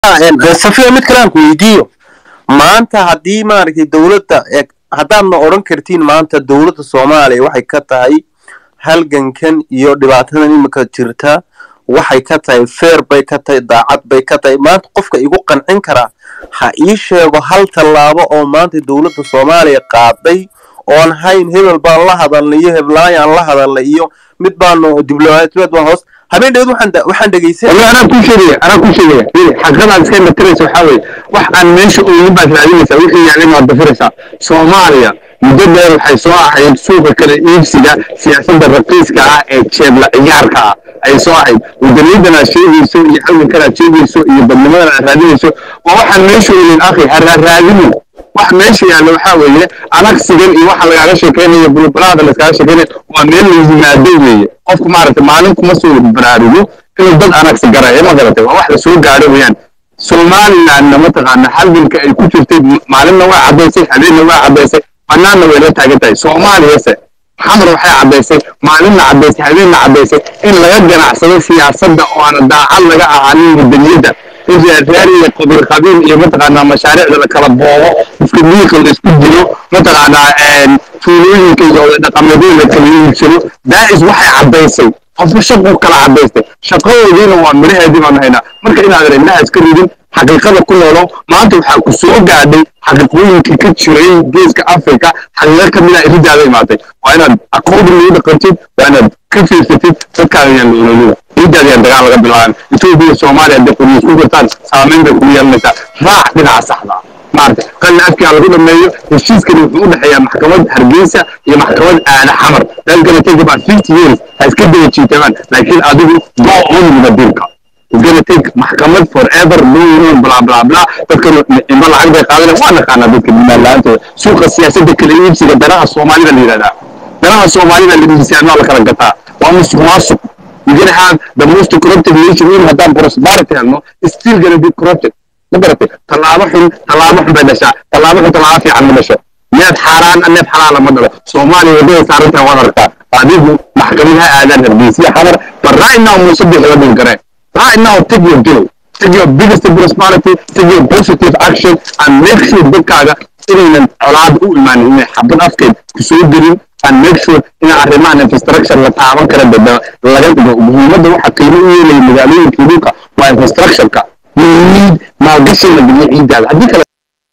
safiya mid kale aan ku weydiiyo maanta haddii maaragtay dowladda haddaadna odhan kartiin maanta dowladda soomaaliya waxay ka tahay halgankan iyo dhibaatadan imika jirta waxay ka tahay feer bay ka tahay daacad bay ka tahay maanta qofka igu qancin karaa ha ii sheego hal tallaabo oo maanta dowladda soomaaliya qaaday oon hayn hebel baan la hadalnay iyo heblaayaan la hadalnay iyo mid baanu diblomaasiyad baan hoos habeen dheed waxaan waxaan dhegaysay والله انا كل شيء انا كل شيء حقنا على سكين متريس وحاول wax aan meesha uu yimid baad raadinaysaa wixii yacni waad dafiraysaa soomaaliya muddo dheer waxay soo ahayd suuqa kala iibsiga siyaasadda raqiiska ah ee jeebla ciyaarka ah ay soo ahayd wadaniyadan aad sheegayso iyo halgankan aad sheegayso iyo badnimadan aad raadinayso waa waxaan meesha ulin akhi ha raadinin wax meesha yaalla waxaa weeye anagsigan iyo waxa lagaaga sheekeynayo bulbulaada laskaga sheekeynayo waa meel la yimaado weeye qofku maaragtay maalin kuma soo baraarugo inuu dad anagsi garayo ma garatay waa wax la soo gaadho weeyaan somalilandna mataqaana halganka ay ku jirtay maalinna waa caddaysay habeenna waa caddaysay banaanna way la taagan tahay soomaaliyase xamar waxay caddaysay maalinna caddaysay habeenna caddaysay in laga ganacsado siyaasadda oo aana daacad laga ahaanin wadaniyadda reer iyo qabiil qabiil iyo mataqaanaa mashaariicda la kala boobo isku miiqa la isku dilo mataqaanaa fuulooyinka iyo dhaqameedyada la kala iibsado daa'is waxay caddaysay qofka shaquu kala caddaystay shaqadoodiina waa midhaheedii baanu haynaa marka inaadan indhaha iska ridin xaqiiqada ku noolow maanta waxaa ku soo gaadhay xaqiiqooyinkii ka jiray geeska africa xaqiiqo ka mid a iridaada imaatay waa inaad aqoonda lagu dhaqantid waa inaad ka fiirsatid dadkaaga yaan loololida iridaada yaan dagaal laga bilaabaan etoobiya soomaaliya hadday quryo isku gartaan saamayn bay kugu yeelanaysaa raac dhinaca saxda ah maarata qalin afkaa lagu dhameeyo heshiiskani wuxuu u dhexeeyaa maxkamad hargeysa iyo maxkamad aada xamar that's gonna take about fifty years ha iska daba jiitamaan laakiin adigu go on with the dealka it's gonna take maxkamad forever no no bla bla bla dadkan ima lacag bay qaadanaya waa naqaanaa dadka dimaan la-aantooda suuqa siyaasadda kala iibsiga danaha soomaalida la yidhahdaa danaha soomaalida la iibsiyaa la kala gataa waa musuq maasuq you're gonna have the most corrupted nation even haddaan prosperity helno is still gonna be corrupted ma garatay tallaabo xun tallaabo xun bay dhashaa tallaabo xun tallaabo fiican ma dhasho neef xaaraan neef xalaala ma dhalo soomaaliya wadada saarantaa waad arkaa adigu maxkamadaha aadaan hargeysiya xamar but right now muuse bixi la dhigi karee right now take your deal take your biggest prosperity take your positive action and make sure dadkaaga inaynan colaad u imaanin inay xabad afkeed kusoo gelin and make sure in arrimahan infrastructure la taaban kara laga dhigo muhiimadda waxa qiimo u yeelaya magaalooyinka dhulka waa infrastructureka need maalgashi la geliyo ciiddaada haddii kale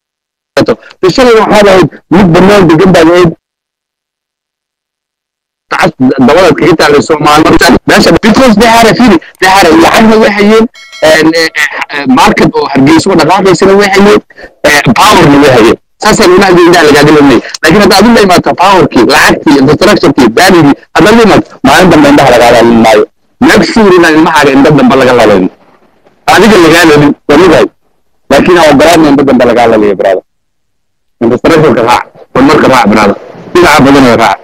bishalay waxaad ahayd mid bannaan degan baad ahayd dabadaad kaga taalay soomaali meesha because they had a feeling they had a lacagna way hayeen market oo hargeyso oo dhaqaaqaysana way hayeen powerna way hayeen saasaan ilaahay indhaha lagaaga leeyahay laakiin hadda adigu la imaato powerkii lacagtii infrastructurekii baanigii hadda la imaato maalin dambe indhaha lagaaga laalin maayo make sure inaan ilmahaaga indha dambe laga lalayn adiga lagaa lalin waa midahay laakiin ha ogolaadna indha dambe lagaa laliyo brada infrastructureka raac horumarka raac brada dhinaca badanoo raac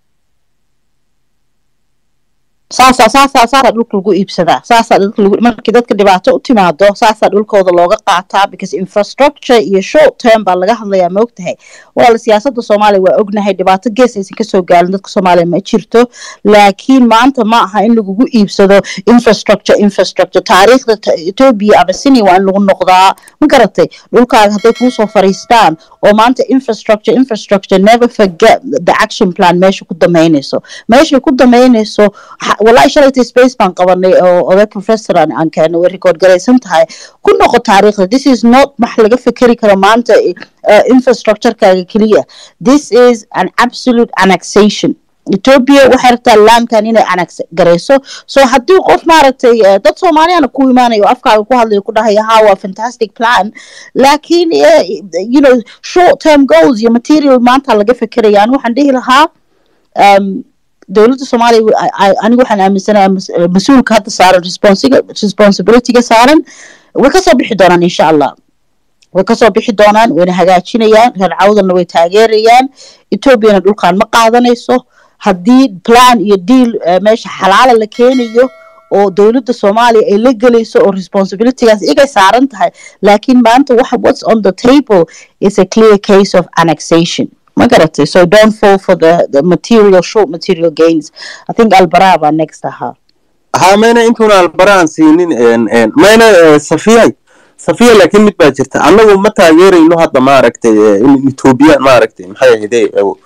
saasaa saasaa saasaa dhulka lagu iibsadaa saasaa dhulka lagu markii dadka dhibaato u timaado saasaa dhulkooda looga qaataa because infrastructure iyo short term baa laga hadlayaa ma ogtahay wala siyaasadda soomaaliya waa ognahay dhibaato gees aysan kasoo gaarin dadka soomaaliya ma jirto laakiin maanta ma aha in lagugu iibsado infrastructure infrastructure taariikhda etoobiya abasinia waa in lagu noqdaa ma garatay dhulkaaga hadday kuusoo fariistaan oo maanta infrastructure infrastructure never forget the action plan meesha ku damaynayso meeshay ku damaynayso wallahi shalayta space baan qabanay oo oday professor aan aan keenay way record garaysan tahay ku noqo taariikhda this is not wax laga fikeri karo maanta infrastructurekaaga keliya this is an absolute annexation ethiopia waxay rabtaa laankan inay annex garayso so haddii qof maaragtay dad soomaaliyana ku imaanayo afkaaga ku hadlayo ku dhahaya ha waa fantastic plan laakiin you know short term goals iyo material maanta laga fekeraya ani waxaan dhihi lahaa dowladda soomaaliya anigu waxaan aaminsanayaa mas-uulka hadda saaran responsibilityga saaran way kasoo bixi doonaan insha allah way kasoo bixi doonaan wayna hagaajinayaan reer cawdana way taageerayaan etoobiyana dhulkaan ma qaadanayso haddii plan iyo deal meesha xalaala la keenayo oo dowladda soomaaliya ay la gelayso oo responsibilitygaas igay saaran tahay laakiin maanta waxa what's on the table is a clear case of annexation ma garatay so don't fall for the, the material short material gains i think albaraba next ahaa ha mayna intuuna albaraan siinin mayna safiyay safiya laakiin mid baa jirta annagu ma taageerayno hadda maaragtay eh, in etoobiya maaragtay maxay ahayde uu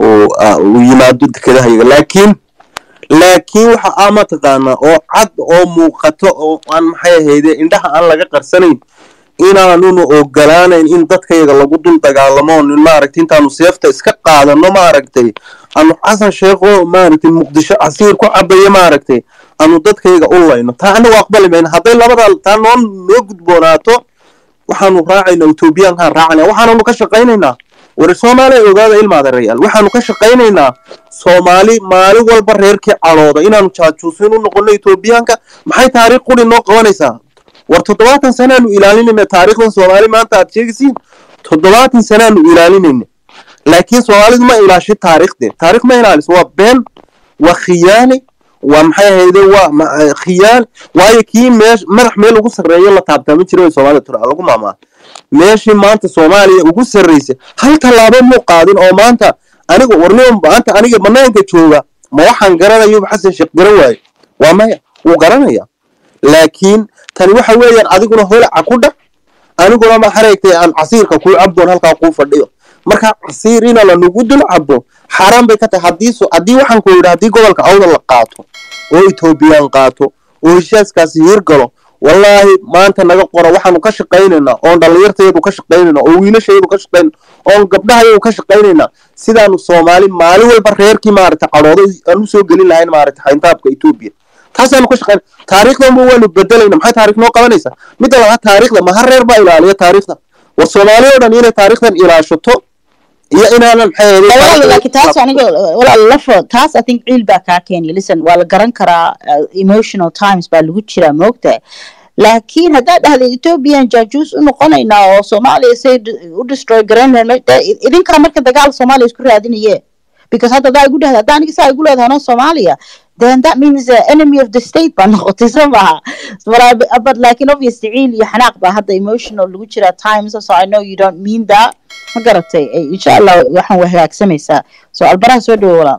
uu yimaado dekedahayaga laakiin laakiin waxa aa mataqaanaa oo cad oo muuqato oo aan maxay ahayde indhaha aan laga qarsanayn inaanunu ogolaanayn in dadkayaga lagu dul dagaalamo nin maaragtay intaanu seefta iska qaadano maaragtay anu xasan sheekho maaragtay muqdisho casiir ku cabaya maaragtay anu dadkayaga u layno taa anagu aqbali mayno hadday labada taa noo noo gudboonaato waxaanu raacaynaa etoobiyaankaan raacayna waxaananu ka shaqaynaynaa war soomaaliya ogaada ilmaada rayaal waxaanu ka shaqaynaynaa soomaali maalin walba reerkii cadhooda inaanu jaajuusin u noqono etoobiyaanka maxay taariikh quri noo qabanaysaa war toddobaatan sanaanu ilaalinayna taariikhdan soomaali maanta aad sheegaysiin toddobaatan sanaanu ilaalinayna laakiin soomaalidu ma ilaashin taariikhde taarikh ma ilaaliso waa been waa khiyaani waa maxay ahayde waa ma- eh, khiyaan waayo kii meesh madax meel ugu sarreeyo la taabtaami jiray soomaalida tura lagu maamaa meeshii maanta soomaaliya ugu sarreysay hal tallaabo muu qaadin oo maanta aniga warnimo maanta aniga banaanka jooga ma waxaan garanayo xasan sheekh garan waaye waa maya wuu garanaya laakiin tani waxa weeyaan adiguna holaca ku dhac aniguna ma xareegtay aan casiirka kuu cabdoon halkaa kuu fadhiyo marka casiir ina lanugu dul cabo xaaraan bay ka tahay haddii so- haddii waxaan ku yidhi haddii gobolka awda la qaato oo etoobiyaan qaato oo heshiiskaasi hirgalo wallaahi maanta naga qora waxaanu ka shaqaynaynaa oon dhallinyartayadu ka shaqaynaynaa oo wiilashayadu ka shaqaynaa oon gabdhahayadu ka shaqaynaynaa sidaanu soomaali maalin walba reerkii maaragta cadhoodo aan u soo gelin lahayn maaragta xayntaabka etoobiya taasaanu ka shaqayn taariikhdanba waanu bedelayna maxay taarikh noo qabanaysaa midda labaad taariikhda ma har reer baa ilaaliya taariikhda war soomaali oo dhan inay taariikhdan ilaashato iyo inaanan maxay ahayd walaal laakiin taas aniga walaal lafo taas i think ciil baa kaa keenaya listen waa la garan karaa uh, emotional times baa lagu jiraa moogtahay laakiin haddaad dhahda ethoobiyan jaajuus u noqonaynaa oo soomaaliya say d- u destroy garaynayna idinkaa marka dagaal soomaaliya isku raadinaye because hadda hadaa igu dhahda haddaa aniga saa igu leedahay no soomaaliya then that means the enemy of the state baa noqotay soo maha but, I, but laakiin obviously ciil iyo xanaaq baa hadda emotional lagu jiraa times so I know you don't mean that ma garatay Eh, insha allah waxaan way hagaagsamaysaa so albaraha soo dhawo walaal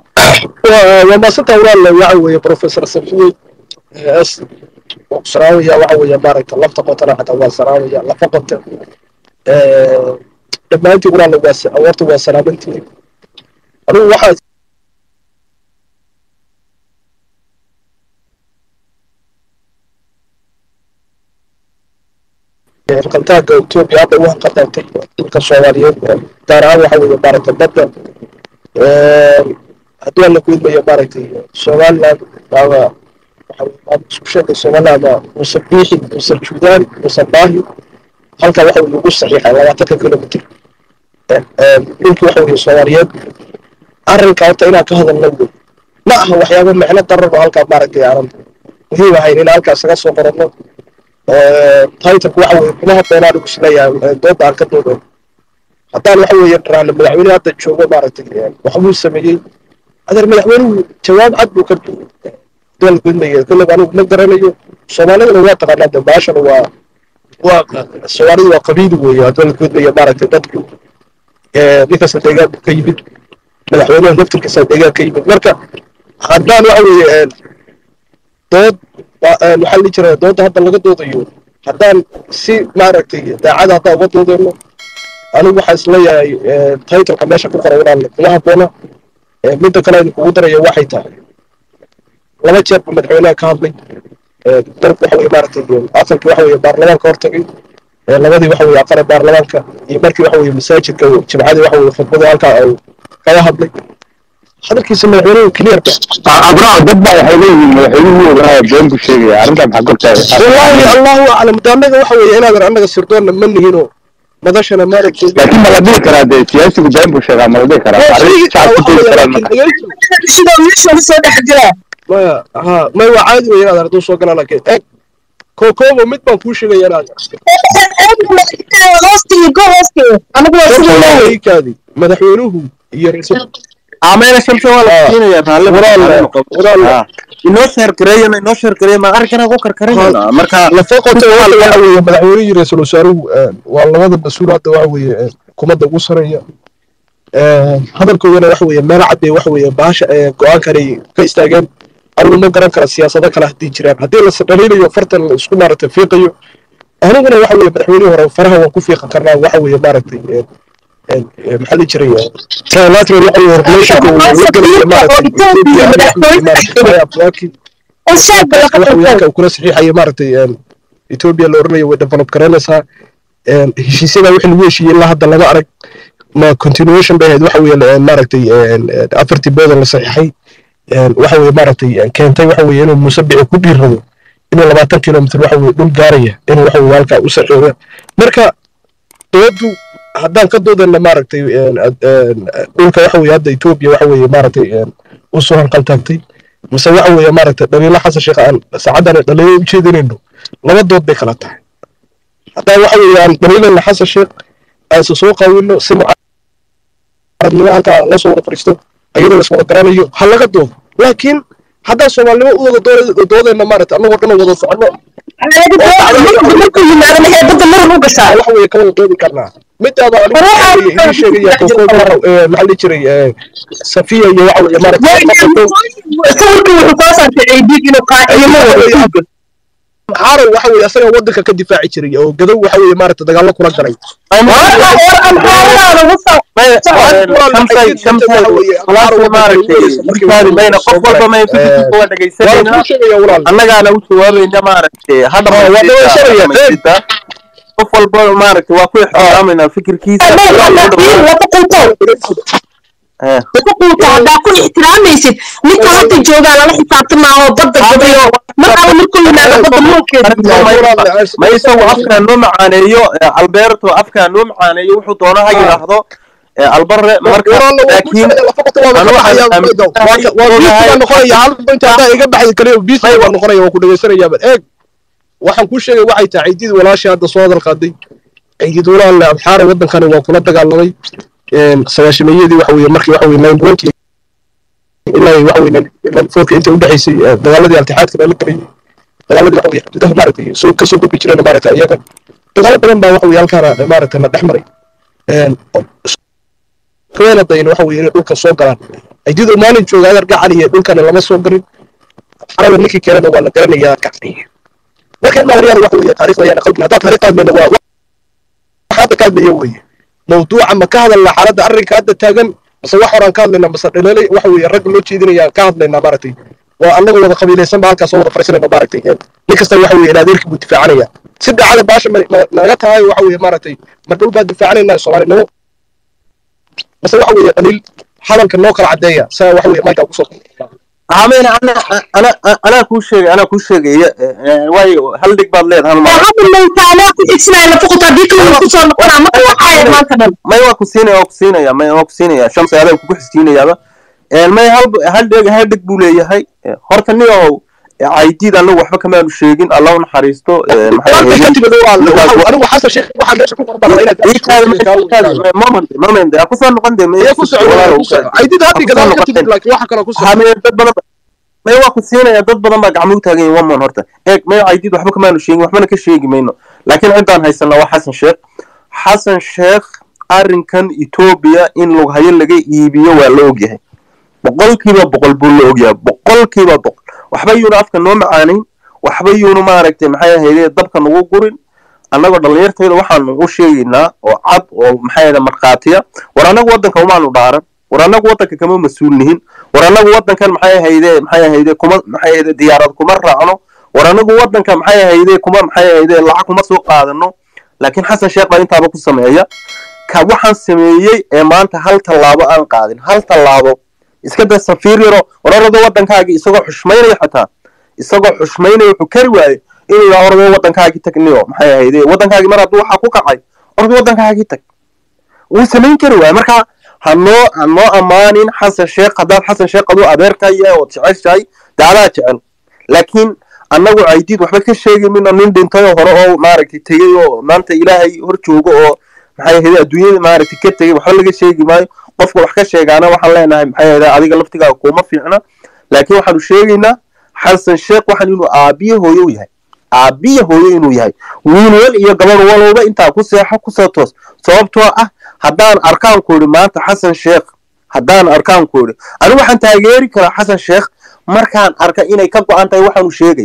waa maasantaa walaal waxa weeye professor safiye s waa ku salaamaya waxa weeye maaragta lafta qotana xataa waa salaamaya lafa qote dhammaantiin walaal waa sa- horta waa salaamantiin anigu waxaa qaltaanka etoobiya hadda ugu hanqaltaagtay dhulka soomaaliyeed gaar ahaan waxa weeye maaragta badda haddii aan la kuidmayo maaragtay somaliland ama waxa isku sheegay somaliland ama muuse biixi muuse juudaan muuse baahi halka waxa uu lagu saxiixay labaatanka kilomitr dhulkii waxa weeye soomaaliyeed arrinka horta inaan ka hadalno wey ma aha waxyaabo micno darraba halkaa maaragtay aanan muhiim ahayn in halkaas laga soo qoranno titlku waxa weeye kuma habboonaan ugu isleeyahay dooda aan ka doodo haddaan waxa weeye raali madaxweyne hadda joogo maaragtay waxbuu sameeyey adeer madaxweynuhu jawaab cad buu ka duway dal gudmaya kolleyba anigu ma garanayo soomaalidana waa taqaanaa de baashana waa waa soomaalidu waa qabiili weeye dal gudmaya maaragtay dadku ninkasta deegaan buu ka yimid madaxweynaha laftirkiisa deegaan ka yimid marka haddaan waxa weeye dood waxaa la dhihi jiraa doodda hadda laga doodayo haddaan si maaragtay daacada haddaan uga doodayno anigu waxaa isleeyahay titleka meesha ku qoran inaan kuma habboona midda kale aynu kugu daraya waxay tahay laba jeer buu madaxweynaha ka hadlay dalku waxa weye maaragtay asalkii waxa weye baarlamaanka hortagay labadii waxa weye aqara baarlamaanka iyo markii waxa weye masaajidka jimcadii waxa weye khudbada halkaa uu kaga hadlay hadalkiisa madaxweynuhu clear abraha dad baa waxay leeyihiin madaxweynuhu ogaa been buu sheegaya arrintan maxaa kortaada والله الله اعلم ده annaga waxa weeye inaadan annaga sirdoonna ma nihino madashana maaragtay laakiin ma la dhihi karaa dee siyaasigu been buu sheegaa ma la dhihi karaa arrin shacabku degi karaan marka maya ha may waa caadi weeye inaad hadduu soo galaa laakiin eg kookoobo mid baan kuu sheegaya inaad kaadi madaxweynuhu iyo ra-iisul ameena shamsa waa la siinaya raalle walaal walaal inoo sheer gareeyana inoo sheer gareeya ma arrinkana ku karkarayna marka lafa qoto waxa waxa weeye madaxweynuhu iyo ra-iisul wasaaruhu waa labada mas-uul hadda waxa weeye kumadda ugu sareeya hadalkoodana waxa weeye meel cad bay waxa weeye baasha go-aankan ay ka istaageen anigu ma garan kara siyaasado kale haddii jiraan haddii la dhaliilayo fartan la isku maaragtay fiiqayo aniguna waxa weeye madaxweynihii hore faraha waan ku fiiqan karnaa waxa weeye maaragtay een- een- een, maxaa la jiray trilateral waxa weeye relationka uu la gelaya maaragtay Ethiopia iyo maaragtay Maya Abdullahi waxa weeye halka uu kula saxiixayay maaragtay een, Ethiopia la oranayo way develop garanaysaa een, heshiisyada wixii lagu heshiiyey ilaa hadda lama arag ma continuation bay ahayd waxa weeye een, maaragtay een, een, afartii beedan la saxiixay een, waxa weeye maaragtay een, keentay waxa weeye inuu muuse bici ku dhiirrado inuu labaatan kilomitr waxa weeye dhul gaaraya inuu waxa weeye halkaa u saxiixo marka dowladdu haddaan ka doodana maaragtay een, ad- een, dhulka waxa weeye hadda Ethiopia waxa weeye maaragtay een, u soo hanqal taagtay mise waxa weeye maaragtay dhaliilo xasan sheekh aan saacadan dhaliilo u jeedinayno laba dood bay kala tahay haddaan waxa weeye aan dhaliilana xasan sheekh aan isa soo qaawino si mucaaradnimo halkaa la soo wada fadhiisto ayadoo laswada garanayo ha laga doodo laakiin haddaan soomaalinimo u wada dood- doodayna maaragtay annagoo dhan wada socono waxa weeye ka wada doodi karnaa midaaba anigu waxa weeye idin sheegaya kokood maxaa la dhihi jiray eh, safiya iyo waxa weeye maaragtay maxaarow waxa weeye asaga wadanka ka difaaci jiray oo gadow waxa weeye maaragtay dagaallo kula galay qof walba may fikirkiisa waa waan dhegaysanayna kuu sheegaya walaal annagaana u jawaabayna maaragtay hadda waa dhegaysanaya, majeeda qof walba maaragtay waa ku ixtiraamayna fikirkiisa Eh. haddaa ku ixtiraamaysid ninka hadda joogaa lala xisaabtamaa oo badda gabayo mar alla markuu yimaado badda mulkeeda ma isagu afkaa noo macaaneeyo eh, alberto afkaa noo macaaneeyo wuxuu doona ha yidhaahdo eh, albare marka laakiin waxaan kuu sheegay waxay tahay ciidid walaashii hadda soo hadal qaaday ciidid walaalle abxaare wadankani waa kula dagaalamay sagaashameeyadii waxa weye markii waxa weye nine twenty ilaa waxa weye nine fourka inta udhexaysay eh, dagaaladii altixaadka lala gelayay dagaaladii waxa weye xuduudaha maaragtay soo kasoo gudbi jireen maaragtay iyaga dagaalo badan baa waxa weye halkaana maaragtay la dhex maray keenadayn waxa weye inay dhulka soo galaan ciididoo maalin jooga adar gacaliya dhulkana lama soo garin xarada ninkii keenana waa la garanayaa gacaliya marka maariyaan waxa weye taariikhda ayaana qalbina haddaan taariikh qaadmayna waa waxa hadda ka hadlaya weye mawduuca ma ka hadalna xaaladda arrinka hadda taagan mase wax horaan ka hadlayna mase dhaleelay waxa weeye rag loo jeedinaya ka hadlaynaa maaragtay waa annaga wada qabiilaysan ba halkaas soo wada fariisanayna maaragtay nin kasta waxa weeye ilaadeerkii buu difaacanaya si dhacada baasha ma- ma- naga tahay waxa weeye maaragtay ma dhul baa difaacanayna soomaalinimo mase waxa weeye dhaliil hadalka noo kala caddeeya saa waxa weeye maykaa kusoo amen ana ana anaa kuu sheegay anaa kuu sheegaya eh, eh, waayo hal dhig baad leedahay hal mar hadda maytaanaa ku xigsanaya lafuqut haddii kale wuu kusoo noqonaa marka waxaaya maanta dhan may waa ku siinaya waa ku siinaya may waa ku siinaya shamsi adaa kugu xiskiinayaaba Eh, may hal hal dheg hal dheg buu leeyahay Eh, horta nin oo caydiid anagu waxba kamaanu sheegin alla u naxariisto eh, maxay Halka ahayd ka timid waa anigu xasan sheekh waxaa meesha ku qorban inaad moment moment ha kusoo noqon de Ee, ku soco, ku soco. Aydid hadda gadaal ka timid laakiin waxa kale ku soco. hamee dad badan may waa ku siinaya dad badan baa gacmo u taagan yihin one mon horta eeg may caydiid waxba kamaanu sheegin waxbana ka sheegi mayno laakiin cidaan haysana waa xasan sheekh xasan sheekh arrinkan etoobiya in lughayo laga iibiyo waa la ogyahay boqolkiiba boqol buu la ogyahay boqolkiiba boqol waxba yuuna afka noo macaanayn waxba yuuna maaragtay maxay ahayde dabka nagu gurin annagoo dhallinyartayda waxaanu u sheegaynaa oo cad oo maxay ahayde markhaatiya war annagu waddanka umaanu dhaaran war annagu waddanka kama mas-uul nihin war annagu waddankan maxay ahayde maxay ahayde kuma maxay ahayde diyaarad kuma raacno war annagu waddanka maxay ahayde kuma maxay ahayde lacag kuma soo qaadano laakiin xasan sheekh baa intaaba ku sameeya ka waxaan sameeyey ee maanta hal tallaabo aan qaadin hal tallaabo iska da safiir yaro wararada waddankaagii isagoo xushmaynaya xataa isagoo xushmaynaya wuxuu kari waaye inuu yidhaha ordo waddankaagii tag niyo maxay ahayde waddankaagii mar hadduu waxaa ku kacay ordo waddankaagii tag wuu samayn kari waaye marka hanoo hanoo ammaanin xasan sheekh haddaad xasan sheekh aduu adeerka yahay ood jeceshahay dee adaa jecel laakiin annagu caydiid waxba ka sheegi mino nin dhintay oo hore oo maaragtay tegey oo maanta ilaahay hor joogo oo maxay ahayde adduunyada maaragtay ka tegey waxba laga sheegi maayo qofka wax ka sheegaana waxaan leenahay maxay ahayde adiga laftigaaga kuma fiicna laakiin waxaanu sheegaynaa xasan sheekh waxaan inuu aabiye hooyo u yahay aabiye hooyo inuu yahay wiil wal iyo gabar walowba intaa ku seexo kusoo toos sababtoo ah haddaan arkaan ku idhi maanta xasan sheekh haddaan arkaan ku idhi anigu waxaan taageeri karaa xasan sheekh markaan arka inay ka go-an tahay waxaanu sheegaya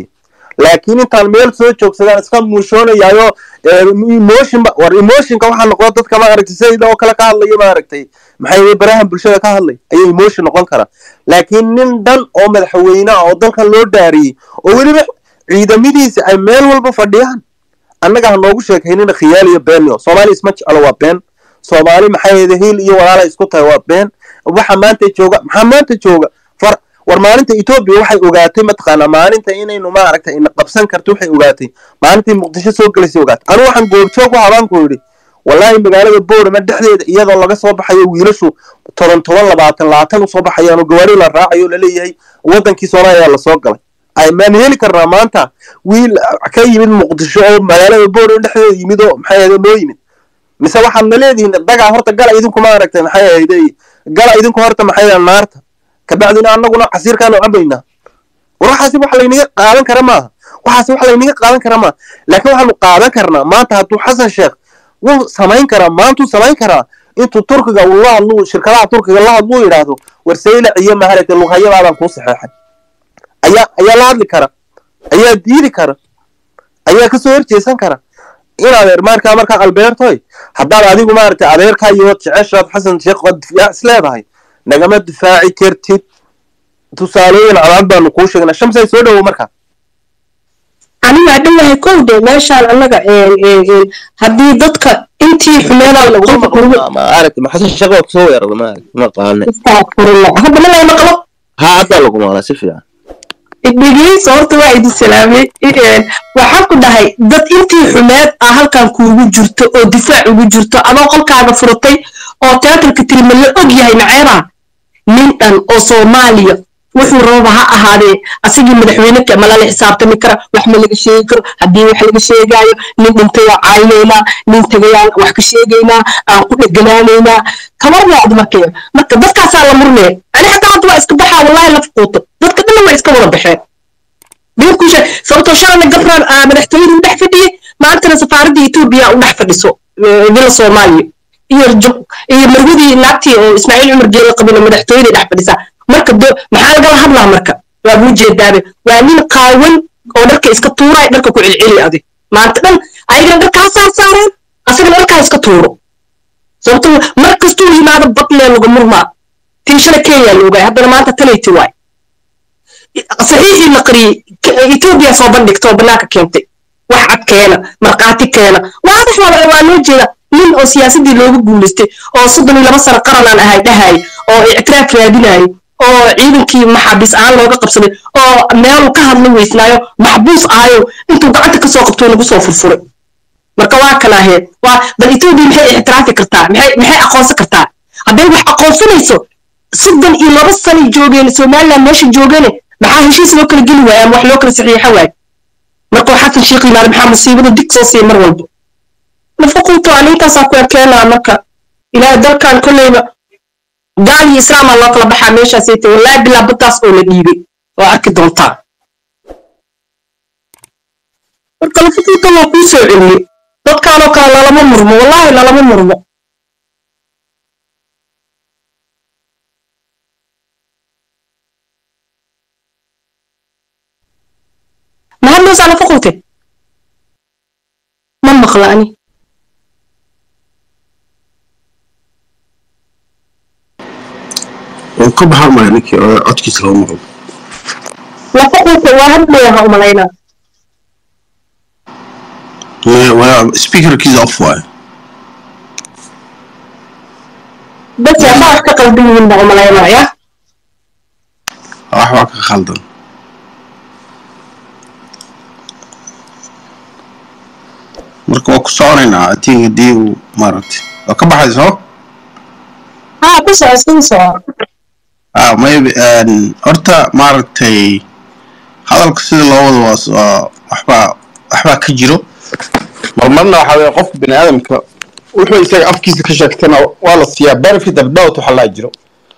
laakiin intaan meel soo joogsadaan iska muushoonayaayo emotion ba war emotionka waxaa noqda dadka ma aragtay sayda oo kale ka hadlayo ma aragtay maxay yihiin barahan bulshada ka hadlay ayay emotion noqon karaa laakiin nin dhan oo madaxweyne ah oo dalkan loo dhaariyey oo weliba ciidamadiisa ay meel walba fadhiyaan annaga ha noogu sheekaynina khiyaal iyo beenyo soomaali isma jeclo waa been soomaali maxay ahayde hiil iyo walaala isku tahay waa been waxa maanta jooga maxaa maanta jooga far war maalinta etoobiya waxay ogaatay mataqaanaa maalinta inaynu maaragtay ina qabsan karto waxay ogaatay maalintii muqdisho soo gelaysay ogaatay anigu waxaan goobjoog u habaan ku yidhi wallaahi magaalada boorama dhexdeeda iyadoo laga soo baxayo wiilashu toban toban labaatan labaatan usoo baxayaan oo gawaari la raacayo laleeyahay wadankii soomaaliya lasoo galay maan heli karnaa maanta wiil ka yimid muqdisho oo magaalada boorama dhexdeeda yimid oo maxay ahayde noo yimid mise waxaad na leedihiin dagaa horta gala idinku maaragtay maxay ahayde gala idinku horta maxay ahayde naarta kabacdina annaguna casiirkaanu cabaynaa war waxaasi wax laynaga qaadan kara maaha waxaasi wax laynaga qaadan kara maaha laakiin waxaanu qaadan karnaa maanta hadduu xasan sheekh wuu samayn karaa maantuu samayn karaa intuu turkiga uu la hadlu shirkadaha turkiga la hadluu yidhaahdo warsaylac iyo maharagtay lughayadaadaan kuu saxeexay ayaa ayaa la hadli kara ayaa diidi kara ayaa kasoo horjeesan kara inaad ermaarkaa markaa albeertoy haddaad adigu maaragtay adeerkaa iyo jeceshaad xasan sheekh oo difaac is leedahay nagama difaaci kartid tusaalooyin cadcad baanu kuu sheegnaa shamsay soo dhowow markaa aniga dhawahay kowde meeshaan annaga haddii dadka intii maaragtay xasan sheekh waa kusoo weerara maaragtay ma qaane hadda ma lay maqlo ha haddaa lagu maqlaa si fiican dhegeysa horta waa idin salaamay waxaan ku dhahay dad intii xumeed ah halkan kuugu jirto oo difaac ugu jirto adoo qolkaaga furatay oo teatarka tilma la og yahay naceebaa nin dhan oo soomaaliya wuxuu rababa ha ahaadee asigii madaxweyne ma lala xisaabtami kara wax ma laga sheegi karo haddii wax laga sheegaayo nin dhintayoo caynaynaa nin tagayaan wax ka sheegaynaa aan ku dheganaanaynaa tabar raacdo markaya marka dadkaasaa la murnaya ani xataa hadda waa iska baxaa wallahi laf quuto dadka dhanna waa iska wada baxeen beenkuusha sababtoo shalana gafraan madaxtooyadu u dhex fadhiyey maantana safaaradda etoobiya u dhex fadhiso villa soomaaliya iyo iyo marwadii naagtii oo ismaaciil cumar geela qabina madaxtooyada dhex fadhisa marka maxaa lagala hadlaa marka waa buu jeedaabe waa nin qaawan oo dharka iska tuuraay dharka ku celceli adig maanta dhan ayagana dharkaa saar saareen asagana dharkaa iska tuuro sababto mar kastuu yimaado badlee lagu murmaa tii shala kenya la ogaay haddana maanta tanayti waay saxiixii la qariyey etoobiya soo bandhigta oo bannaanka keentay wax cad keena markhaati keena waadax waa loo jeeda nin oo siyaasaddii looga guulaystay oo soddon iyo laba sano qaranaan ahay dhahay oo ictiraaf raadinayay oo ciidankii maxaabiis ahaan looga qabsaday oo meeluu ka hadla weysnaayo maxbuus ahayo intuu gacanta kasoo qabto nagu soo furfuray marka waa kanaahe waa bal etoobiya maxay ictiraafi kartaa maxay maxay aqoonsan kartaa hadday wax aqoonsanayso soddon iyo laba sanay joogeen somaliland meesha joogeene maxaa heshiis loo kala geli waaya ama wax loo kala saxiixa waay markuu xasan sheekh yimaado maxaa musiibada dig soo siiya mar walba nafaquuto aan intaasaa ku ekeenaa marka ilaahay dalkan kolleyba gaal iyo islaamaa loo kala baxaa meeshaasay tahay wallaahi bilaa baddaas oo la dhiibay oo arki doontaa marka nafaquuto waa kuu soo celiyey dadkaanoo kale lalama murmo wallaahi lalama murmo maxaad moosaa nafaquute ma maqla ani waan ka baxaa maya ninkii oo codkiisa loo maqlo nafaquute waa hadlaya ha umalaynaa maya waa speakerkiisa off waaye bas yaa wax ka qaldan yihiin baa umalaynaya wax waa ka khaldan marka waa ku soconaynaa atiin haddii uu maaragtay waa ka baxay soo haa ku soco sii soco ah maybe horta maaragtay hadalka sida loo wado waa waa waxbaa waxbaa ka jiro marmarna waxaa weeye qofka bini aadamka wuxuu isaga afkiisa ka sheegtana waa la siiyaa benefit of doubt waxa laa jiro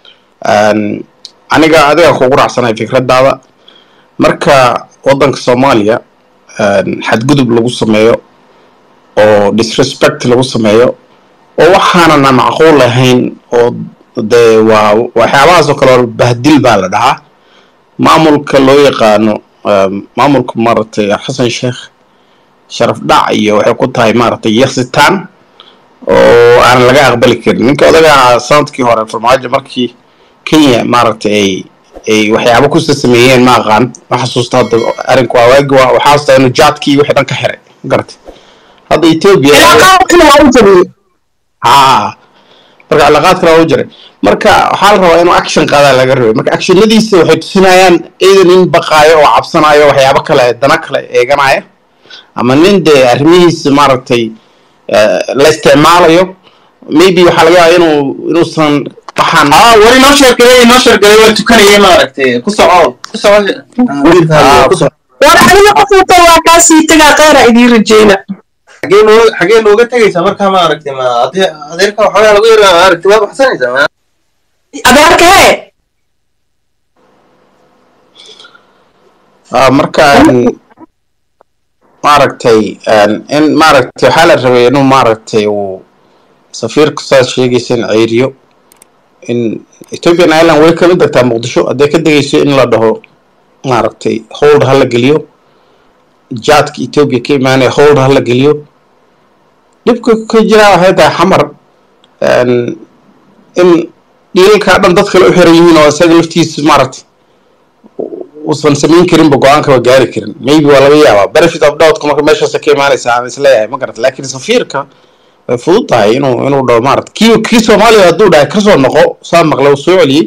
aniga adiga kugu raacsanahay fikradaada marka wadanka soomaaliya xadgudub lagu sameeyo oo disrespect lagu sameeyo oo waxaanana macquul ahayn oo dee waa waxyaabahaas oo kale oo bahdil baa la dhahaa maamulka loo yaqaano um, maamulka maaragtay xasan sheekh sharaf dhac iyo waxay ku tahay maaragtay yaksitaan oo aan laga aqbali karin ninka odaga sanadkii hore farmaajo markii kenya maaragtay ay ay waxyaabo kusa sameeyeen ma aqaan ma xasuusta hadda arinku waa waagi waa waxaa hasta inuu jaadkii wixii dhan ka xiray garata hadda ethiopia cilaaqaadkina waa u jabiyey haa marka cilaaqaadkana waa u jiray marka waxaa la rabaa inuu action qaadaa laga rabay marka actionadiisa waxay tusinayaan ciidan in baqaayo oo cabsanayo waxyaabo kale dana kale eeganaya ama nin dee arrimihiisa maaragtay eh, la isticmaalayo maybe waxaa laga yaabaa inuu inuusan waxaan aa weli noo sheekeeyey noo sheekeeyey waa tukanayay maaragtay ku soco ku soco wiilka ku soco war aniga qofka waa kaa sii tagaa kheyra idiin rajeyna xagee noo xagee nooga tegaysaa markaa maaragtay ma ade adeerka waxoogaa lagu yaraa maaragtay waa baxsanaysaa ma adeerka hee Ah, marka een, maaragtay een, in maaragtay waxaa la rabay inuu maaragtay uu safiirka saad sheegaysa in ceyriyo in ethiopian island way kamid degtaa muqdisho hadday ka degayso in la dhaho maaragtay hold ha la geliyo jaadka ethiopia ka imaanaya hold ha la geliyo dhibka ka jiraa waxay tahay xamar een, in dhiilalkaa dhan dad kale u xiran yihiin oo isaga laftiisa maaragtay uusan samayn karinba go-aankaba gaari karin maybe waa laga yaabaa benefit of doubtka marka meeshaas ka imaanaysa aan isleeyahay ma garata laakiin safiirka way fudud tahay inuu inuu dhaho maarata kii kii soomaaliya hadduu dhahay kasoo noqo saa maqla uu soo celiyey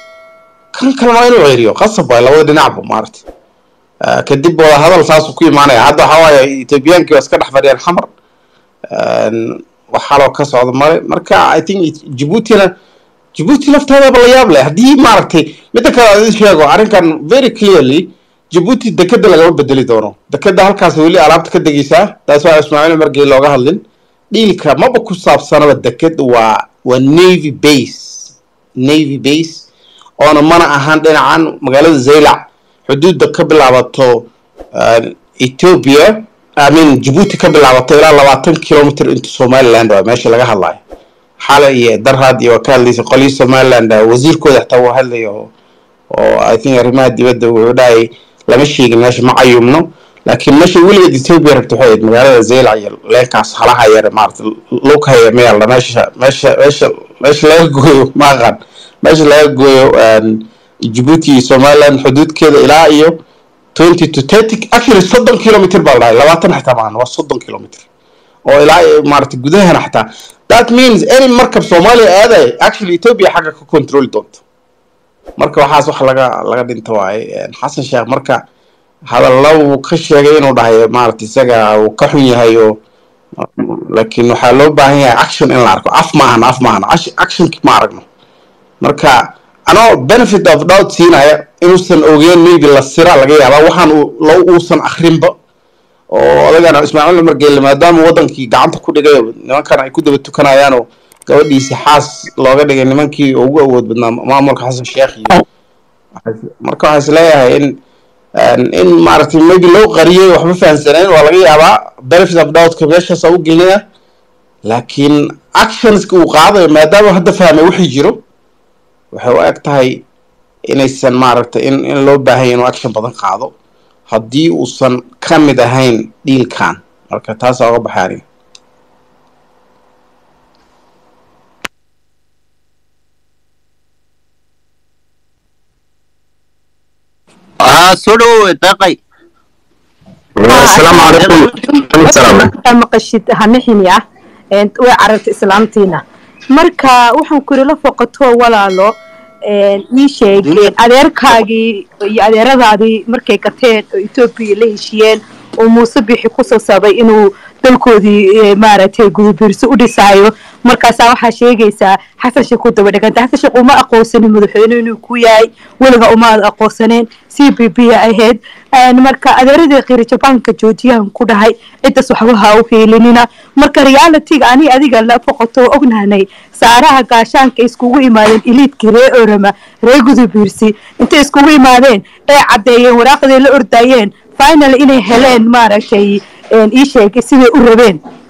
kan kalena waa inuu ceriyo qasab waay labada dhinacba maarata Ah, kadib wada hadal saasuu ku imaanaya hadda waxaa waaye ethiopiyankii waa iska dhex fadhiyaan xamar Een, waxaaloo ka socda male marka i think it- djibuutina djibuuti lafteedaba la yaab leh haddii maaragtay midda kale aan idin sheego arrinkan very clearly djibuuti dekeda lagama bedeli doono dekeda halkaas weli alaabta ka degeysaa taas waa ismaaciil umar gey looga hadlin dhiilka maba ku saabsanaba deked waa waa navy base navy base oona mana ahaan dhinacan magaalada zaylac xuduudda ka bilaabato uh, ethiopia i mean djibuuti ka bilaabato ilaa labaatan kilometer into somaliland waa meesha laga hadlayo xalay iyo darhaad iyo waa ka hadlaysa qolihii somaliland ah, wasiirkooda xitaa wuu hadlaya oo oo i think arrimaha dibadda wuxuu dhahay lama sheegin meesha ma cayumno laakiin meesha weligeed ethiopia rabta waxay ahayd magaalada zeylac iyo leenkaas halaha yar maarata lugahaya mayaalda meesha meesha meesha meesha laga gooyo ma aqaan meesha laga gooyo een, djibouti iyo somaliland xuduudkeeda ilaa iyo twenty to thirty actually soddon kilometer baa la dhahay labaatan xitaa maahan waa soddon kilometer oo ilaa iyo maarata gudahana xataa that means any markab soomaaliya aaday actually ethiopia xagga ka controli doonto marka waxaas wax laga laga dhinto waaye Een, xasan sheekh marka hadalla uu ka sheegay inuu dhahay maarata isaga uu ka xun yahay oo laakiin waxaa loo baahan yahay action in la arko af maahan af maahan Ash- actionki ma aragno marka anoo benefit of doubt siinaya inuusan ogeen maybe la sira laga yaabaa waxaan uu lo uusan akrinba oo odagana ismaaciil cumar geelle maadaama wadankii gacanta ku dhigay oo nimankan ay ku daba tukanayaanoo gabadhiisi xaas looga dhigay nimankii ugu awood badnaa maamulka xasan sheekh iyo marka waxaa is leeyahay in een, in maaragtay maybe loo qariyay waxba fahamsanayn waa laga yaabaa benefit of doubtka meeshaas u gelinaya laakiin actionska uu qaadayo maadaama hadda fahmay wixii jiro waxay u eg tahay inaysan maaragtay in in loo baahanya inuu action badan qaado haddii uusan ka mid ahayn dhiilkan marka taasaa uga baxay aniga aa soo dhawow deeqay asalaamu calaykum salaam maqashid hanixini ah een, way cararta islaamtiina marka waxaan ku yiri la foqato walaalo een, ii sheeg een, adeerkaagii iyo adeeradaadii markay gateen oo etoobiya la heshiyeen oo muuse bixi kusoo sabay inuu dalkoodii eh, maaragtay gudubiirsi u dhisaayo markaasaa waxaa sheegaysaa xasan sheekh ku daba dheganta xasan sheekh uma aqoonsanin madaxweyne inuu ku yahay weliga uma aad aqoonsaneen c b b ahayd Een, marka adeeradii khiiri jabaanka joojiyahan ku dhahay cidaas waxba ha u hiilinina marka realityga ani adiga la foqoto oo ognahanay saaraha gaashaanka iskugu imaadeen iliidkii ree orama ree gudubiirsi intay iskugu imaadeen ee caddeeyeen waraaqdii la ordayeen final inay heleen maaragtay een, ii sheegay siday u rabeen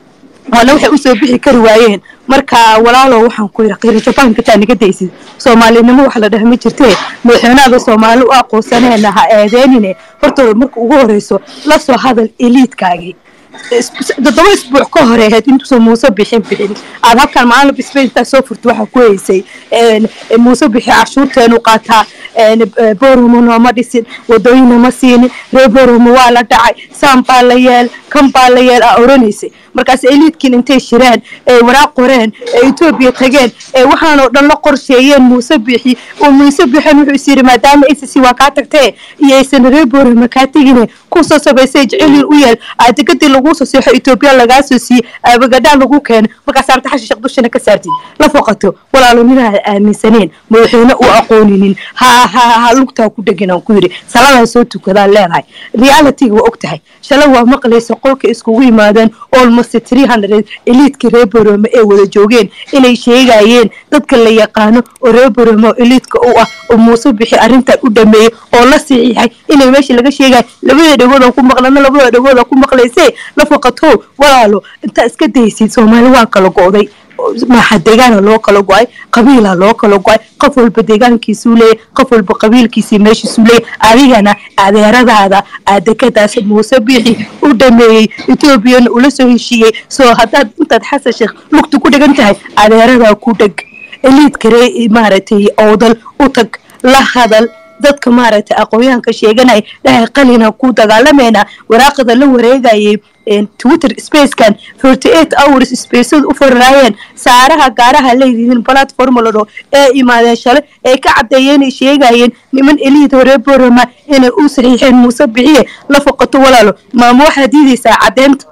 waana waxay usoo bixi kari waayeen marka walaalo waxaan ku yidhi qiiro jabaanka taa naga daysid soomaalinimo wax la dhaha ma jirtee madaxweynaada soomaali u aqoonsaneena ha eedeenine hortooda marka ugu horeyso la soo hadal eliidkaagii toddoba isbuuc ka hore ahayd intuusan muuse bixin bixin aad halkan maalin bisbe intaa soo furta waxaa ku heysay muuse bixi cashuurteenu qaataa borumo nooma dhisin wadooyina ma siinin ree borumo waa la dhacay saan baa la yeel kan baa la yeel aa oranaysay markaas eliidkiin intay shireen ee waraaq qoreen ee etoobiya tageen ee waxaanoo dhan la qorsheeyeen muuse bixi oo muuse bixin wuxuu is yidhi maadaama acc waa kaa tagtee iyo aysan ree borumo kaa tegine kusoo sabaysay jecelin u yeel adegadii laguu soo seexo etoobiya lagaa soo siiyey abagadhaa lagu keenay markaas arta xashi sheekh dushana ka saartid la foqato walaalo ninaa aaminsaneen madaxweyne u aqooninin ha ha ha lugtaa ku dhegan aan ku yidhi saladaa soo tukadaan leedahay realityga waa og tahay shalay waa maqlaysa qolka iskugu yimaadeen almost three hundred eliidka reer borome ee wada joogeen inay sheegayeen dadka la yaqaano oo reer borome oo eliidka u ah oo muuse bixi arrintan u dhameeyey oo la saxiixay inay meesha laga sheegaya labada dhagoodan ku maqlana labada dhagoodan ku maqlaysee la foqato walaalo intaa iska daysid soomaali waa kala go'day maaxa deegaana loo kala go-ay qabiila loo kala go-ay qof walba deegaankiisuu leeyahy qof walba qabiilkiisii meeshiisuu leeyahy adigana adeeradaada aadekadaas muuse bixi u dhameeyey etoobiyana ula soo heshiiyey soo haddaad intaad xasan sheekh lugta ku dhegan tahay adeeradaa ku dheg eliidka ree maaragtay oodal u tag la hadal dadka maaragtay aqoonyahanka sheeganaya dhahay qalina ku dagaalamayna waraaqada la wareegayay twitter spacekan forty eight hours spacada u fararaayeen saaraha gaaraha leeyihiin platform lado ee imaadeen shale ee ka caddeeyeen sheegayeen niman eliid hore boroma inay u saxiixeen muuse bixiye la foqato walaalo maama waxaad diidaysaa caddeynta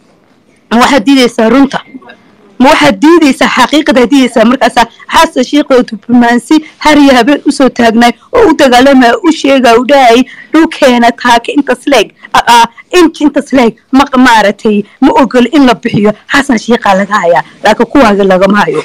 ma waxaad diidaysaa runta ma waxaad diidaysaa xaqiiqada diidaysaa markaasa xasan sheekoo dubmaansi hariyo habeen usoo taagnaay oo u dagaalamaya u sheegaya u dhahayay dhulkeena taaka intas leeg inch intas leeg ma maaragtay ma ogol in la bixiyo xasan sheekaa laga hayaa laakiin kuwaaga lagama hayo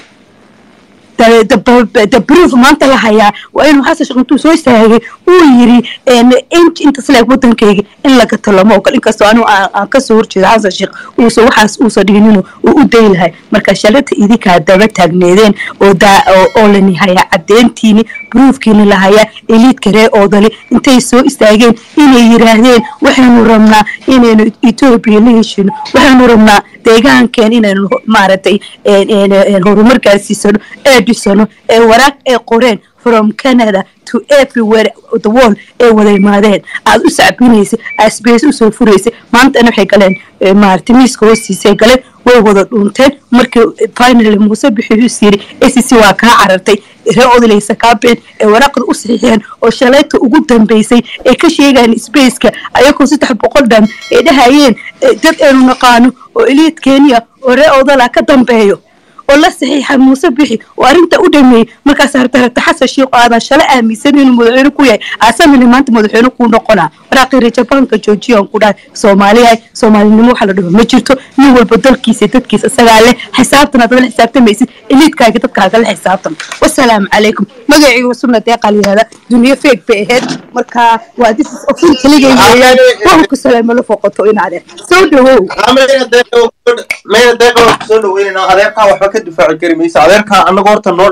the proof maanta la hayaa waa inuu xasan sheekh intuu soo istaagay uu yiri inch intas leeg wadankayga in la gato lama ogol inkastoo anigu aan kasoo horjeedo xasan sheekh uusa waxaas uusa dhigin inuu uu u day lahay marka shalata idinkaa daba taagneedeen oo oo lani hayaa caddeyntiini proofkiini la hayaa eliidka ree oodali intay soo istaageen inay yiraahdeen waxaynu rabnaa inaynu etoobiya la heshino waxaynu rabnaa deegaankeen inaynu maaragtay horumar gaarsiisano ee dhisano ee waraaq ee qoreen from canada to everywhere the world ee wada imaadeen aad u sacbinaysay aad space usoo furaysay maantana waxay galeen maaragtay miiska hoostiisay galeen way wada dhunteen markii finally muuse bixius yiri acc waa kaa carartay ree odalaysa kaa been ee waraaqda u saxiixeen oo shalayta ugu dambeysay ee ka sheegayaan spaceka ayagoo saddex boqol dhan ay dhahayeen dad aynu naqaano oo eliid kenya oo ree odala ka dambeeyo oo la saxiixa muuse bixi oo arrinta u dhameeyey markaas harta harta xasan sheekh oo aadan shalay aaminsan inuu madaxweyne ku yahay aasamini maanta madaxweyne kuu noqonaa waraaqiri jabaanka joojiyan ku dhahay soomaaliyahay soomaalinimo waxa la dhaho ma jirto nin walba dalkiisa dadkiisa isagaa leh xisaabtan haddaad la xisaabtamaysid eliidkaaga dadkaaga la xisaabtan wasalaamu calaykum magacayga sunna deeqaa la yihahda duniya feeg bay ahayd marka waa this is officially weeyaan waxu ku salaamo la foqoto inaadeen soo dhawow maya deeqa waa kusoo dhaweynayna adeerkaa waxba ka difaaci kari maysa adeerkaa anaga horta noo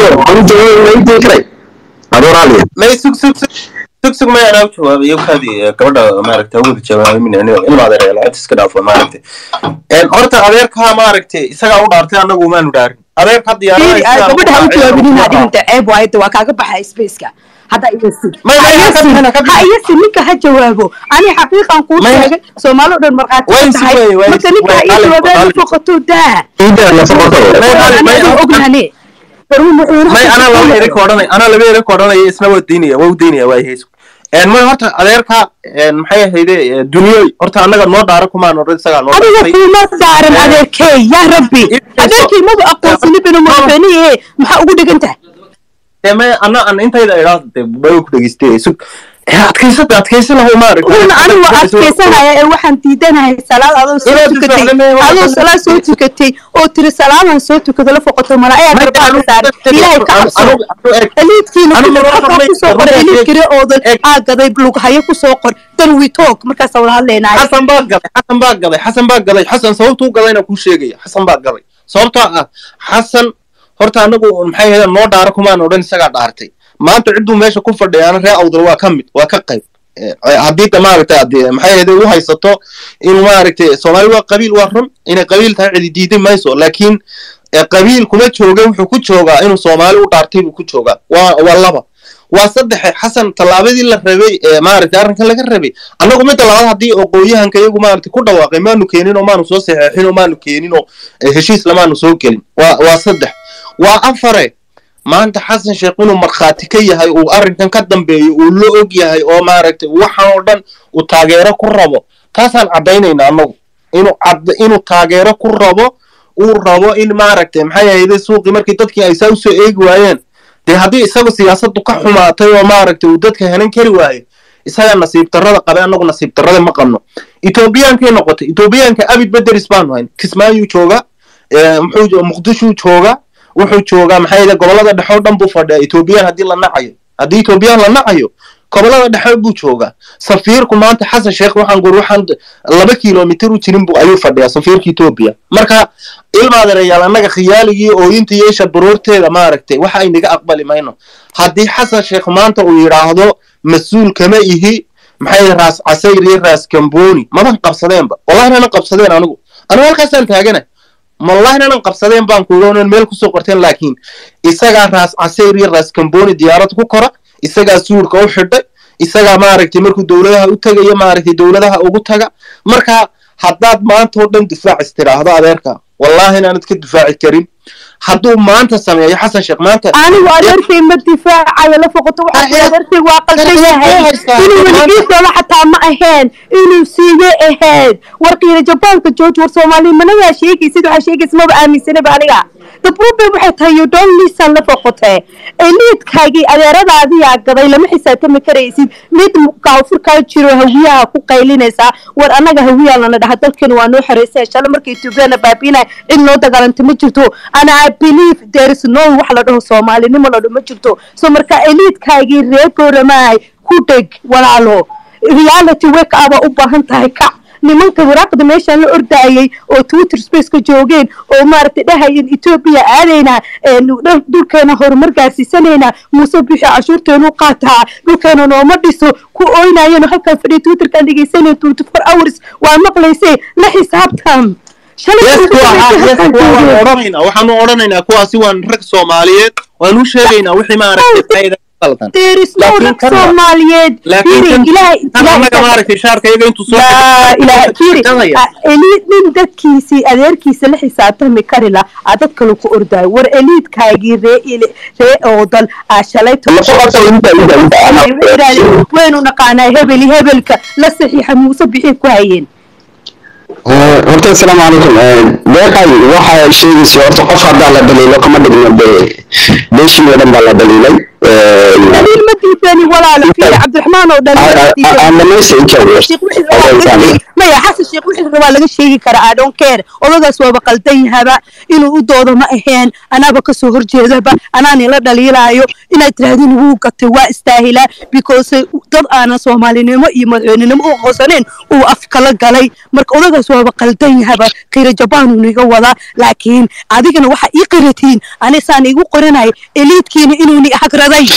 may sug sug sug sug sug may anaa u jawaabay yowkaadii gabadha maaragta wada jawaabay ilma adeer lacagta iska dhaafo maaragtay horta adeerkaa maaragtay isagaa u dhaartay anagu maanu dhaarin adeerka gabadha ha u jawaabin inaa dhihinta ceeb waayda waa kaaga baxay spaceka hadda iyasi ninka ha jawaabo ani xaqiiqan kuu sheegay soomaali o dhan markhaati tahay marka ninka ha ii jawaabeen foqoto daa ognane may anaa laba ere ka odhanay anaa laba ere ka odhanaya isna waa daynaya waa u daynaya waa heys may horta adeerka maxay ahayde duniyooy horta annaga noo dhaara kumaan odhan isagaa noo adiga kuma saaran adeerkey yaa rabbi adeerkey maba aqoonsini binu madaxweynihi maxaa ugu dhegan tahay may ana an intayda idhaa de dhawo ku dhegeystay sug adkaysada adkaysan lahow maaragtay run anigu adkaysanaya ee waxaan diidanahay salaad adoo soo Inaad tukatay difacdo mee, waa adoo kan- salaad soo tukatay oo tiri salaadaan soo tukado la foqoto mala ayaa garbaha ka saaran ilaahay ka cabso eliidkiina Anu ku marka halkaa hormay- kusoo qor hormay- eliidkire oodan Eeg. aagaday lughayo kusoo qor dan we talk markaasa wada hadlaynahay xasan baa gaday xasan baa gaday xasan baa gaday xasan sababtuu gadayna kuu sheegaya xasan baa gaday sababtoo ah xasan horta anagu maxay ahayd noo dhaara kumaan odhan isagaa dhaartay maanta cidduu meesha ku fadhiyaana ree awdal waa ka mid waa ka qayb Eh, haddii ta maaragtay haddii maxay ahayd u haysato in maaragtay soomaali waa qabiil waa run inay qabiil tahay cidi diidi mayso laakiin eh, qabiil kuma jooga wuxuu ku joogaa inuu soomaali u dhaartay buu ku joogaa waa waa laba waa saddexe xasan tallaabadii la rabay ee maaragtay arrinkan laga rabay annagu midda labaad haddii aqooyahanka iyagu maaragtay ku dhawaaqay maanu keenin oo maanu soo saxeexin oo maanu keenin oo eh, heshiis lamaanu soo gelin waa waa saddex waa afare maanta xasan sheekh inuu markhaati ka yahay uu arrinkan ka dambeeyo uu la og yahay oo maaragtay waxaan oo dhan uu taageero ku rabo taasaan caddaynayna annagu inuu cad inuu taageero ku rabo uu rabo in maaragtay maxay ahayde suuqii markii dadkii ay saa usoo eegi waayeen dee haddii isagu siyaasaddu ka xumaatay oo maaragtay uu dadka helan kari waayo isagaa nasiib darrada qabe annagu nasiib darrada ma qabno ethoobiyankay noqotay ethoobiyaanka abid bederis baanu hayn kismaayuu jooga eh, muxuu jo- muqdishuu jooga wuxuu joogaa maxay ahayde gobollada dhexe oo dhan buu fadhiyaa ethoobiyan haddii la nacayo haddii ethoobiyan la nacayo gobollada dhexe buu joogaa safiirku maanta xasan sheekh waxaan gur waxaan laba kilomitir u jirin buu ayuu fadhiyaa safiirka etoobiya marka ilmaadeerayaal annaga khiyaaligii ooyinta iyo isha baroorteeda maaragtay waxa ay naga aqbali mayno haddii xasan sheekh maanta uu yidhaahdo mas-uul kama ihi maxay raas casayr iyo raas kamboni maban qabsadeenba wallahi nanan qabsadeen anigu anigu halkaasaan taagana wallahi nanan qabsadeen baan kuga onan meel kusoo qorteen laakiin isagaa raas casayr iyo raas kamboni diyaarad ku kora isagaa suurka u xidhay isagaa maaragtay markuu dowladaha u tegayo maaragtay dowladaha ugu taga marka haddaad maanta oo dhan difaac istiraahdo adeerka wallahi inaanad ka difaaci karin hadduu maanta sameeyo xasan sheekh maanta anigu adeerkay ma difaacayo la foqoto waxa adeerkay waa qaldan yahay inuu weligiisooda xataa ma aheen inuu siiye ahayd warqiina jabaanka george war soomaaliya manadaa sheegaysid waxaa sheegaysa maba aaminsanaba aniga the problem waxay tahay you don't listen la foqote eliidkaagii adeeradaadiyaa gaday lama xisaabtami karaysid mid gaafurkaa jiro hawiyaha ku qaylinaysaa war annaga hawiyaa lana dhaha dalkeena waa noo xoreysa shalay marka ethoobiana baabiinaya cid noo dagaalanta ma jirto ana i believe there is no wax la dhaho soomaalinimo la dhaho ma jirto so marka eliidkaagii reer booramaay ku dheg walaalo reality wake aba u baahan tahay kac nimanka waraaqda meeshaan la ordaayay oo twitter spaceka joogeen oo maaragtay dhahayeen etoobiya aadaynaa dhulkeena horumar gaarsiisanaynaa muuse bixi cashuurteenu qaataa dhulkeena nooma dhiso ku ooynayeen halkaan fadhiya twitterkaan dhegeysanay twenty four hours waa maqlaysay la xisaabtan odhanaynaa waxaanu odhanaynaa kuwaasi waan rag soomaaliyeed waanu sheegaynaa wixii maaragtay qaldan there is no rag soomaaliyeed anaga maaragtay shaarka iyaga intuu soo eliid nin dadkiisii adeerkiisa la xisaabtami kari la aa dad kale ku ordaayo war eliidkaagii ree ree oodan aa shalay waynu naqaanaa hebeli hebelka la saxiixa muuse bixi ku hayeen horta asalaamu calaykum deeqay waxa sheegaysa horta qof haddaa la daliilo kama dhigno de beeshii oo dhan baa la daliilay daliil ma diidani walaalo fiiri cabdiraxmaan oo maya xasan sheekh wixii rabaa laga sheegi karaa i don't care odagaas waaba qaldan yahaba inuu u doodo ma aheen anaaba kasoo horjeedaba anaani la dhaliilaayo inaad tirahdin wuu gatay waa istaahilaa because dad aanan soomaalinimo iyo madaxweynenimo u aqoonsaneen uu afkala galay marka odagaas waaba qaldan yahaba qira jabaanuu niga wadaa laakiin adigana waxa ii qiratiin anisaan igu qoranay eliidkiina inuuni hagraday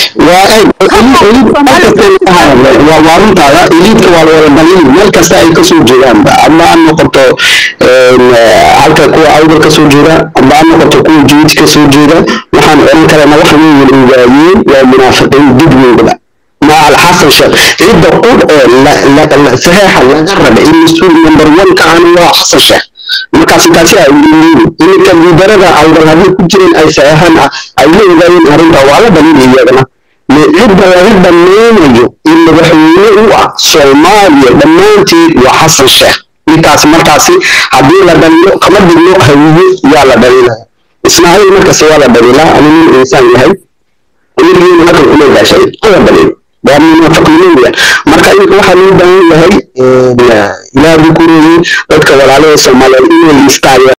waa runtaada eliidka waa lawada daliil meel kasta ay kasoo jeedaanba ama ha noqoto halka kuwa awdal kasoo jeeda ama ha noqoto kuwa jibuuti kasoo jeeda waxaan oran karana waxa way wada ogaayeen waa munaafiqiin didweydaba macal xasan sheekh cidda qud ee saxeexa laga raba in mas-uul number one ka ahna waa xasan sheekh markaas taasi ay leeyihiin iminka liidarada awdal haddii ku jireen ay saxeexaan ay la ogaayeen arrinta waa la daliilay iyagana cidda laga dhammaynayo in madaxweyne u ah soomaaliya dhammaanteed waa xasan sheekh ninkaas markaasi haddii la daliilo kama dhigno hawiye yaa la daliilaya ismaaciil markasta waa la daliilaa ani nin insaan yahay weligiina halkan kuma gaashay ala daliilo waa munaafiqiinaya marka iminka waxaa loo baahan yahay ilaahay ku reeyay dadka walaalaha soomaaliyeed inay istaageeraan